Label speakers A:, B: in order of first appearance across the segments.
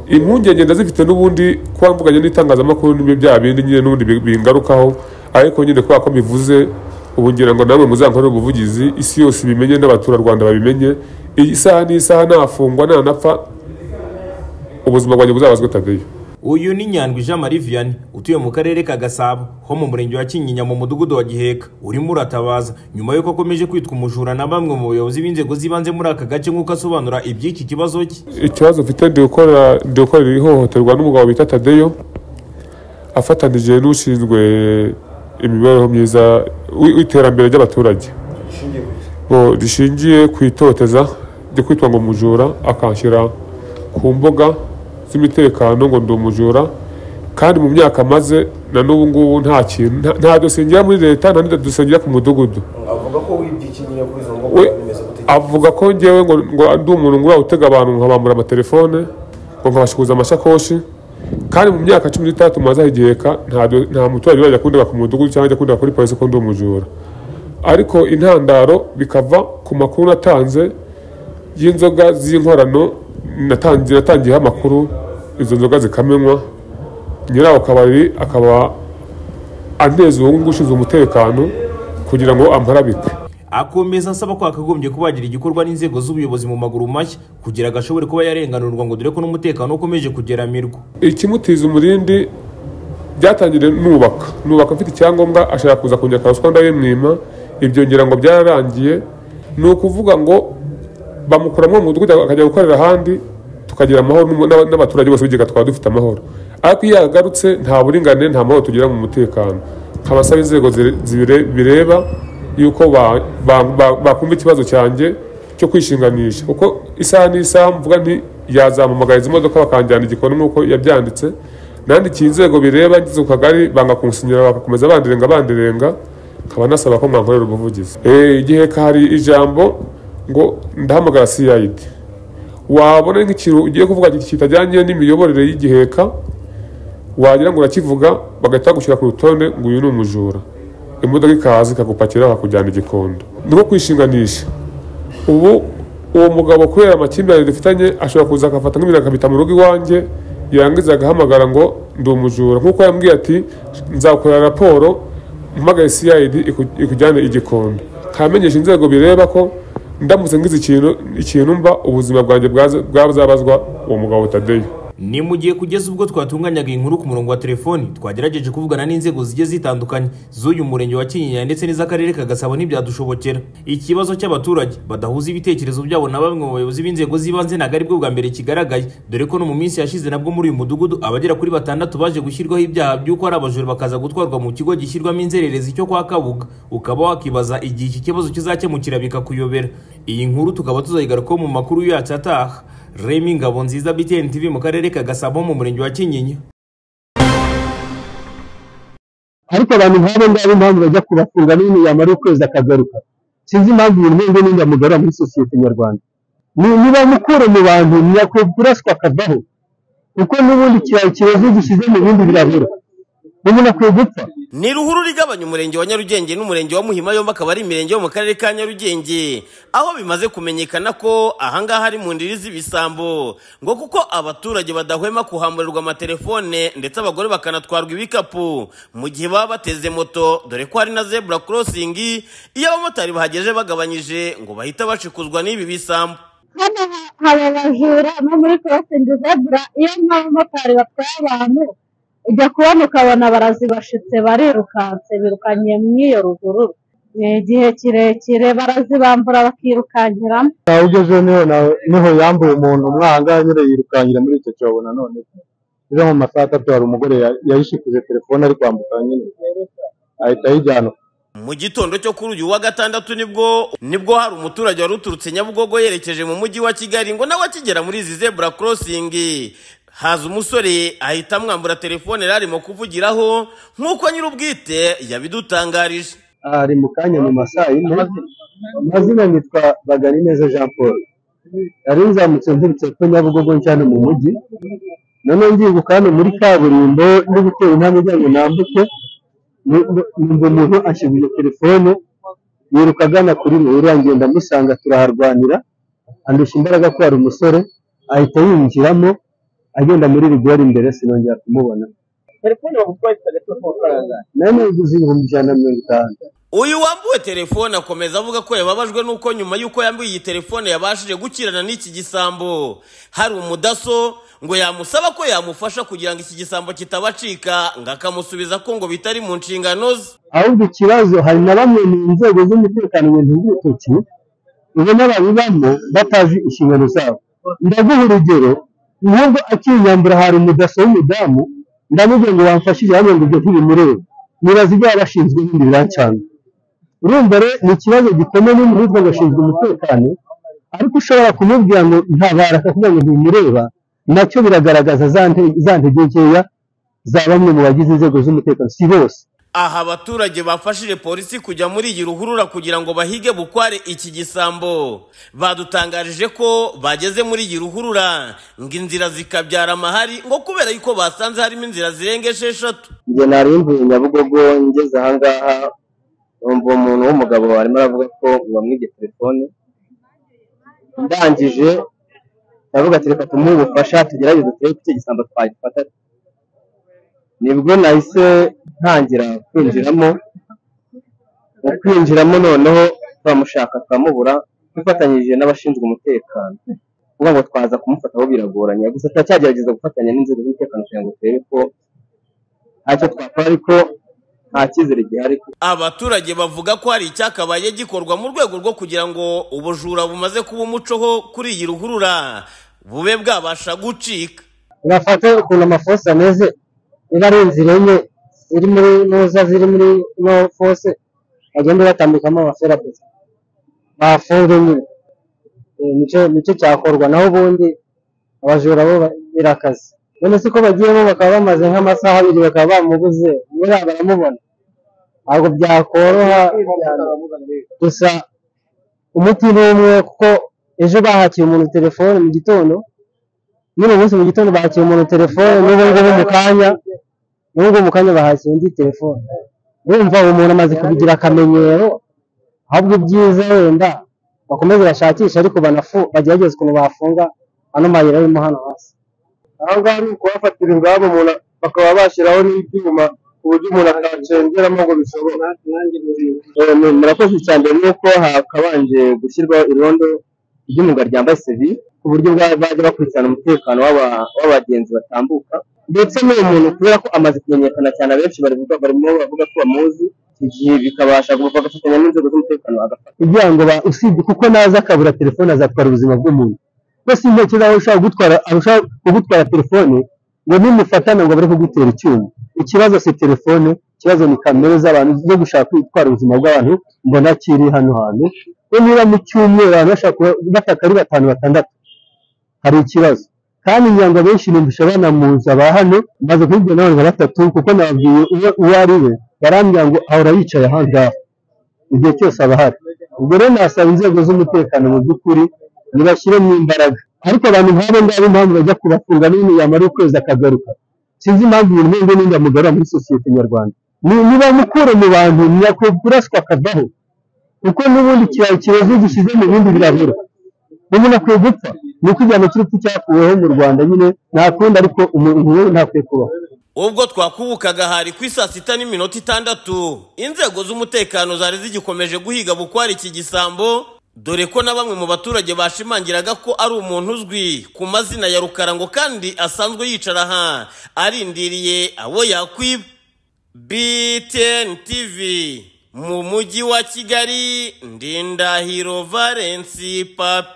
A: impungenge ndazifite n'ubundi kwambukanye n'itangazamakuru n'ibyo bya bindi nyine n'ubundi bi- bingarukaho ariko nyine kubera ko mbivuze ubu ngira ngo namwe muzankorere ubuvugizi isi yose ibimenye n'abaturarwanda babimenye iyi saha n'isaha nafungwa nanapfa ubuzima bwanjye buzabazwe tadeyo
B: uyu ni nyandwi jean marie vianney utuye mu karere ka gasabo ho mu murenge wa kinyinya mu mudugudu wa giheka urimo uratabaza nyuma y'uko akomeje kwitwa umujura na bamwe mu bayobozi b'inzego z'ibanze muri aka gace nk'uko asobanura iby'iki kibazo cye
A: ikibazo mfite ndi gukorera ndi gukorera ihohoterwa n'umugabo bita tadeyo afatanije n'ushinzwe imibereho myiza w'i- w'iterambere ry'abaturage ngo rishingiye ku itoteza ryo kwitwa ngo umujura akanshyira ku mbuga z'imitekano ngo ndi umujura kandi mu myaka amaze na n'ubu ngubu nta kintu nta- nta dusengira muri leta nta n'idusengera ku mudugudu
C: avuga ko wibye ikinyinya kuri izo mbuga
A: we
C: bimeze gute
A: avuga ko ngewe ngo ngo ndi umuntu ngura utega abantu nkabambura amatelefone ngo nkabashukuza amashakoshi kandi mu myaka cumi n'itandatu maze ahegeka nta nta muturage urajya kundega ku mudugudu cyangwa ajya kundega kuri polisi ko ndi umujura ariko intandaro bikava ku makuru natanze y'inzoga z'inkorano natangiye natangiyeho amakuru izo nzoga zikamenywa nyiraho kabari akaba anteza uwo nguwo ushinzwe umutekano kugira ngo amparabike
B: akomeza asaba ko hakagombye kuba hagira igikorwa n'inzego z'ubuyobozi mu maguru mashya kugira ngo ashobore kuba yarenganurwa ngo dore ko n'umutekano ukomeje kugeramirwa
A: ikimutiza umurindi byatangiriye nubaka nubaka mfite icyangombwa ashaka kuza kongera akaruswa ndabimwima ibyo ngira ngo byararangiye ni ukuvuga ngo bamukuramo mu mudugudu akajya gukorera ahandi tukagira amahoro n'umu- n'aba- n'abaturage bose b'igega twaba dufite amahoro ariko iyo yagarutse nta buringanire nta mahoro tugira mu mutekano nkabasaba inzego zire- zibire- bireba yuko ba- ba- ba- bakumva ikibazo cyanjye cyo kwishinganisha kuko isaha n'isaha mvuga nti yazampamagara izi modoka bakanjyana igikoni nk'uko yabyanditse nandikiye inzego bireba ngeze ku kagari banga kunsinyira bagakomeza banderenga banderenga nkaba nasaba ko mwankorera ubuvugizi Eh, igihe hari ijambo ngo ndahamagara cid wabona nk'ikintu ugiye kuvuga kitajyanye n'imiyoborere y'igiheka wagira ngo urakivuga bagahita bagushyira ku rutonde ngo uyu ni umujura imodoka ikaza ikagupakira bakakujyana igikondo ni nko kwishinganisha ubu uwo mugabo kubera amakimbirane dufitanye ashobora kuza agafata nk'ibintu akabita mu rugo iwanjye yarangiza agahamagara ngo ndi umujura nk'uko yambwiye ati nzakorera raporo mpamagare cid iku- ikujyane igikondo nkamenyesha inzego bireba ko ndamutse ngize ikintu ikintu mba ubuzima bwanjye bwaza- bwazabazwa uwo mugabo tadeyo
B: ni mu gihe kugeza ubwo twatunganyaga iyi nkuru ku murongo wa telefoni twagerageje kuvugana n'inzego zigiye zitandukanye z'uyu murenge wa kinyinya ndetse n'iz'akarere ka gasabo ntibyadushobokera ikibazo cy'abaturage badahuza ibitekerezo byabo na bamwe mu bayobozi b'inzego z'ibanze ntabwo ari bwo bwa mbere kigaragaye dore ko no mu minsi yashize nabwo muri uyu mudugudu abagera kuri batandatu baje gushyirwaho ibyaha by'uko ari abajura bakaza gutwarwa mu kigo gishyirwamo inzererezi cyo kwa kabuga ukaba wakibaza igihe iki kibazo kizakemukira bikakuyobera iyi nkuru tukaba tuzayigarukaho mu makuru yacu ataha Remy Ngabonziza BTN TV mu karere ka Gasabo mu murenge wa Kinyinya
D: ariko abantu nk'abo ngabo impamvu bajya kubafunga n'ibintu yamara ukwezi akagaruka sinzi impamvu iyi ntego n'indamugarura muri sosiyete nyarwanda Ni- niba mukure mu bantu ntiyakwiye kuraswa akavaho kuko n'ubundi kiriya kibazo gishyize mu bindi birabura umuntu akwiye gupfa
E: ni ruhurura igabanya umurenge wa nyarugenge n'umurenge wa muhima yombi akaba ari imirenge yo mu karere ka nyarugenge aho bimaze kumenyekana ko ahangaha ari mu ndiri z'ibisambo ngo kuko abaturage badahwema kuhamurirwa amatelefone ndetse abagore bakanatwarwa ibikapu mu gihe baba bateze moto dore ko hari na zebura korosingi iyo abamotari bahageje bagabanyije ngo bahita bashikuzwa n'ibi bisambo
F: hano ha- hari abajura no muri korosingi zebura iyo nk'abamotari batwaye abantu ujya kubona ukabona barazibashitse barirukanse birukanyiye mu iyo ruhurura ni igihe kirekire barazibambura bakirukankiramo
D: ntawe ugezeho niho nawe niho yambuye umuntu umwanga nyine yirukankira muri icyo cyobo nanone ejo mu masaha atatu hari umugore ya- yayishikuje telefone ari kwambuka nyine ahita ayijyana
E: mu gitondo cyo kuri uyu wa gatandatu nibwo nibwo hari umuturage wari uturutse nyabugogo yerekeje mu mujyi wa kigali ngo nawe akigera muri izi zebura korosingi haza umusore ahita amwambura telefone yari arimo kuvugiraho nk'uko nyir'ubwite yabidutangarije
D: ari mu kanya mu masaha yine amazina nitwa bagarineza jean paul yari nzamutse nturutse ko nyabugogo cyane mu mujyi noneho ngibuka hano muri kaburimbo ndi gutera intambwe kugira ngo nambuke numva umuntu anshyiguye telefone yiruka agana kuri ruhurura ngenda amusanga turaharwanira andusha imbaraga ko hari umusore ahita yinjiramo agenda muri rigori imbere sinongera kumubona
G: telefone bagutwaye itagatifu amafaranga
D: nayo nayiguze ibihumbi ijana na mirongo itanu
E: uyu wambuwe telefone akomeza avuga ko yababajwe n'uko nyuma y'uko yambuye iyi telefone yabashije gukirana n'iki gisambo hari umudaso ngo yamusaba ko yamufasha kugira ngo iki gisambo kitabacika ngo akamusubiza ko ngo bitari mu nshingano ze
D: ahubwo ikibazo hari na bamwe mu nzego z'umutekano mu bintu by'urutoki ubona babibamo batazi inshingano zabo ndaguha urugero nubwo akinyambura hari umudaso w'umudamu ndamubwira ngo wamfashije hano ngo ibyo ntibimureba nibaza ibyo yaba ashinzwe ibindi birancana urumva rero ni ikibazo gikomeye n'umuhirwa ngo ashinzwe umutekano ariko ushobora kumubwira ngo ntabara akavuga ngo ntibimureba nacyo biragaragaza za nte- za ntege nkeya za bamwe mu bagize inzego z'umutekano si bose
E: aha abaturage bafashije polisi kujya muri iyi ruhurura kugira ngo bahige bukware iki gisambo badutangarije ko bageze muri iyi ruhurura ngo inzira zikabyara amahari ngo kubera yuko basanze harimo inzira zirenga esheshatu
G: njye nari mvuye nyabugogo ngeze ahangaha numva umuntu w'umugabo arimo aravuga ko bamwibye telefone ndangije ndavuga ati reka tumuhe ubufasha tugerageze turebe ko icyo gisambo twagifata nibwo nahise ntangira kwinjiramo mu kwinjiramo noneho twamushaka turamubura dufatanyije n'abashinzwe umutekano kuvuga ngo twaza kumufata aho biragoranye gusa turacyagerageza gufatanya n'inzego z'umutekano kugira ngo turebe ko ntacyo twakora ariko nta cyizere gihari
E: abaturage bavuga ko hari icyakabaye gikorwa mu rwego rwo kugira ngo ubujura bumaze kuba umucoho kuri iyi ruhurura bube bwabasha gucika
G: urafata ukuntu amafosi ameze niba ari inzira enye ziri muri nuza ziri muri no fose bagenda batambikamo abafera gusa bafunze nyine Eh, nicyo nicyo cyakorwa naho ubundi abajura bo ba- birakaze none se ko bagiyemo bakaba bamaze nk'amasaha abiri bakaba bamuguze nyira baramubona ntabwo byakoroha gusa umuti ni umwe kuko ejo bahakiye umuntu telefone mu gitondo nyine umunsi mu gitondo bahakiye umuntu telefone n'ubu ngubu mu kanya n'ubu ngubu mu kanya bahakiye undi telefone urumva uwo muntu amaze kubigira akamenyero ahubwo ibyiza wenda bakomeze bashakishe ariko banafu bagerageze ukuntu bafunga ano mayira arimo hano hasi
D: aha ngaha ni ukuhafatira ingamba umuntu bakaba bashyiraho n'ibyuma ku buryo umuntu atacengeramo ngo bishoboka
G: Eh, mu- murakoze cyane ni uko hakabanje gushyirwaho irondo ry'umugabo ryambaye sevi ku buryo bwa- bajya bakurikirana umutekano w'aba- w'abagenzi batambuka ndetse n'uwo muntu kubera ko amaze kumenyekana cyane abenshi barivuga barimo bavuga ko bamuzi igihe bikabasha gufa agafatanya n'inzego z'umutekano agafata
D: kugira ngo ba- usibye kuko naza akabura telefone azatwara ubuzima bw'umuntu mbese intoki zawe ushaka gutwara arushaho kugutwara telefone ngo nimufatane ngo bari kugutera icyuma ikibazo si telefone ikibazo ni kamere z'abantu zo gushaka gutwara ubuzima bw'abantu mbona kiri hano hantu ko niba mu cyumweru abantu bashaka kuba- bataka ari batanu batandatu hari ikibazo kandi ngira ngo benshi numvisha banamuza ba hano maze kubibwira n'abantu nka batatu kuko nababwiye uwo uwo ari we barambwira ngo ahora yicaye ahangaha igihe cyose aba ahari ubwo rero nasaba inzego z'umutekano mu by'ukuri ntibashyiremo imbaraga ariko abantu nk'abo ngabo impamvu bajya kubafunga n'ibintu yamara ukwezi akagaruka sinzi impamvu ibintu nk'ibyo n'ibyo amugarura muri sosiyete nyarwanda Ni- nibamukure mu bantu ntiyakwiye kuraswa akavaho kuko n'ubundi ikirayi kireze gishyize mu bindi birabura umuntu akwiye gupfa ni ukujyana cy'urupfu cyakuweho mu rwanda nyine nta kundi ariko umuntu nk'uwo ntakwiye kubaho
E: ubwo twakubukaga hari ku isaa sita n'iminota itandatu inzego z'umutekano zari zigikomeje guhiga bukwara iki gisambo dore ko na bamwe mu baturage bashimangiraga ko ari umuntu uzwi ku mazina ya rukarango kandi asanzwe yicara aha arindiriye abo yakwiba btn tv mu mujyi wa kigali ndindahiro valensi papi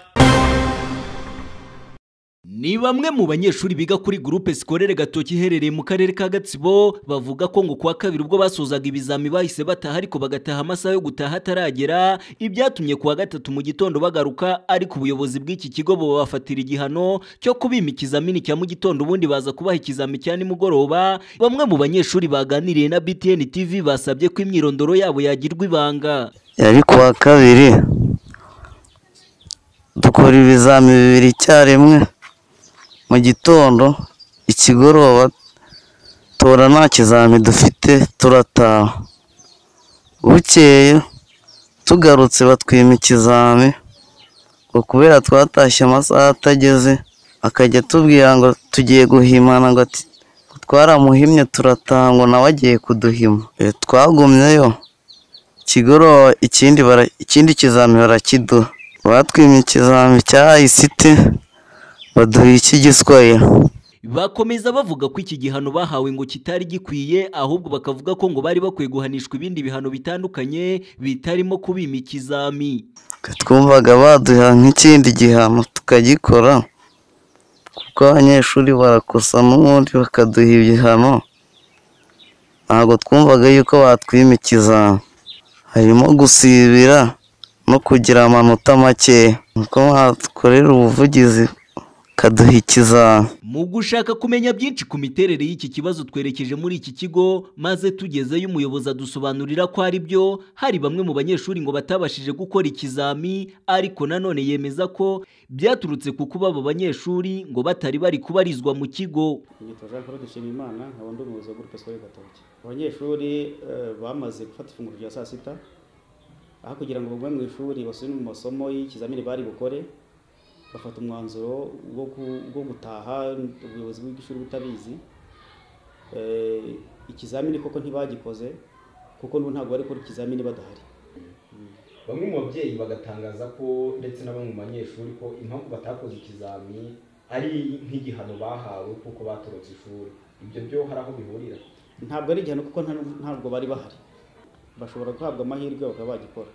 H: Ni bamwe mu banyeshuri biga kuri groupe scolaire Gatoki iherereye mu karere ka Gatsibo bavuga ko ngo kuwa kabiri ubwo basozaga ibizami bahise bataha ariko bagataha amasaha yo gutaha ataragera ibyatumye kuwa gatatu mu gitondo bagaruka ariko ubuyobozi bw'iki kigo bubafatira igihano cyo kubima ikizamini cya mu gitondo ubundi baza kubaha ikizami cya nimugoroba bamwe mu banyeshuri baganiriye na BTN TV basabye ko imyirondoro yabo yagirwa ibanga
I: yari kuwa kabiri dukora ibizami bibiri icyarimwe mu gitondo ikigoroba tora nta kizami dufite turataha bukeye tugarutse batwima ikizami ngo kubera twatashye amasaha atageze akajya atubwira ngo tugiye guhimana ngo ati twaramuhimye turataha ngo nawe agiye kuduhima Eh, twagumyeyo ikigoroba ikindi bara- ikindi kizami barakiduha batwimye ikizami cya ayisite baduha icy'igiswahili
H: bakomeza bavuga ko iki gihano bahawe ngo kitari gikwiye ahubwo bakavuga ko ngo bari bakwiye guhanishwa ibindi bihano bitandukanye bitarimo kubima ikizami
I: twumvaga baduha nk'ikindi gihano tukagikora kuko abanyeshuri barakosa n'ubundi bakaduha ibihano ntabwo twumvaga yuko batwima ikizami harimo gusibira no kugira amanota makeya nuko badukorera ubuvugizi bakaduha ikizami
H: mu gushaka kumenya byinshi ku miterere y'iki kibazo twerekeje muri iki kigo maze tugezeyo umuyobozi adusobanurira ko ari byo hari bamwe mu banyeshuri ngo batabashije gukora ikizami ariko nanone yemeza ko byaturutse ku kuba abo banyeshuri ngo batari bari kubarizwa mu kigo
J: nyitwa jean claude nshimiyimana nkaba ndi umuyobozi wa gurupe sikorere gatoki abanyeshuri eh, bamaze gufata ifunguro rya saa sita aho kugira ngo bagume mu ishuri basubire mu masomo y'ikizamini bari bukore bafata umwanzuro wo ku- wo gutaha ubuyobozi bw'ishuri butabizi Eh, ikizamini koko ntibagikoze kuko n'ubu ntabwo bari gukora ikizamini badahari
K: bamwe mu babyeyi bagatangaza ko ndetse na bamwe mu banyeshuri ko impamvu batakoze ikizami ari nk'igihano bahawe kuko batorotse ishuri ibyo byo hari aho bihurira
J: ntabwo ari igihano kuko nta- ntabwo bari bahari bashobora guhabwa amahirwe bakaba bagikora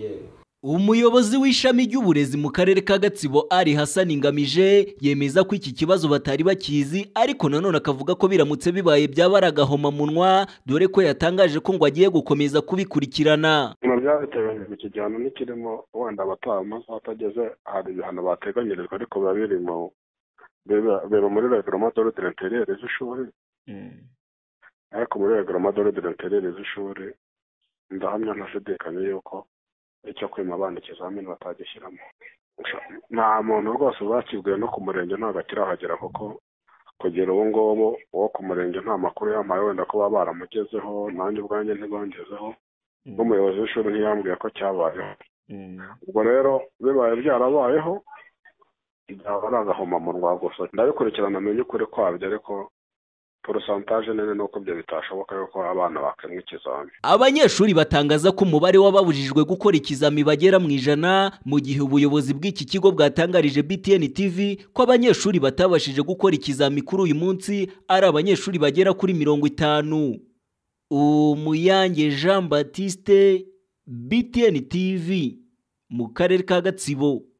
K: yewe
H: Umuyobozi w'ishami ry'uburezi mu karere ka Gatsibo Ari Hassan Ngamije yemeza ko iki kibazo batari bakizi ariko nanone akavuga ko biramutse bibaye byaba ari agahomamunwa dore ko yatangaje ko ngo agiye gukomeza kubikurikirana
L: ibintu byabiteganyijwe iki gihano ntikirimo wenda abataha umunsi batageze hari ibihano bateganyirijwe ariko biba biri mu biba biba muri reglement d'ordre intérieur z'ishuri ariko muri reglement d'ordre intérieur z'ishuri ndahamya ntashidikanya yuko icyo kwima abana ikizamini batagishyiramo nta muntu rwose bakibwiwe no ku murenge ntabwo akirahagera kuko kugera ubu ngubu uwo ku murenge nta makuru yampaye wenda ko baba baramugezeho nanjye ubwanjye ntibangezeho n'umuyobozi w'ishuri ntiyambwiye ko cyabayeho ubwo rero bibaye byarabayeho byaba ari agahomamunwa gusa ndabikurikirana amenye ukuri kwabyo ariko porosantaje nini ni uko ibyo bitashoboka yuko abana bakemwa ikizami
H: Abanyeshuri batangaza ko umubare w'ababujijwe gukora ikizami bagera mu ijana mu gihe ubuyobozi bw'iki kigo bwatangarije BTN TV ko abanyeshuri batabashije gukora ikizami kuri uyu munsi ari abanyeshuri bagera kuri mirongo itanu Umuyange Jean Baptiste BTN TV mu karere ka Gatsibo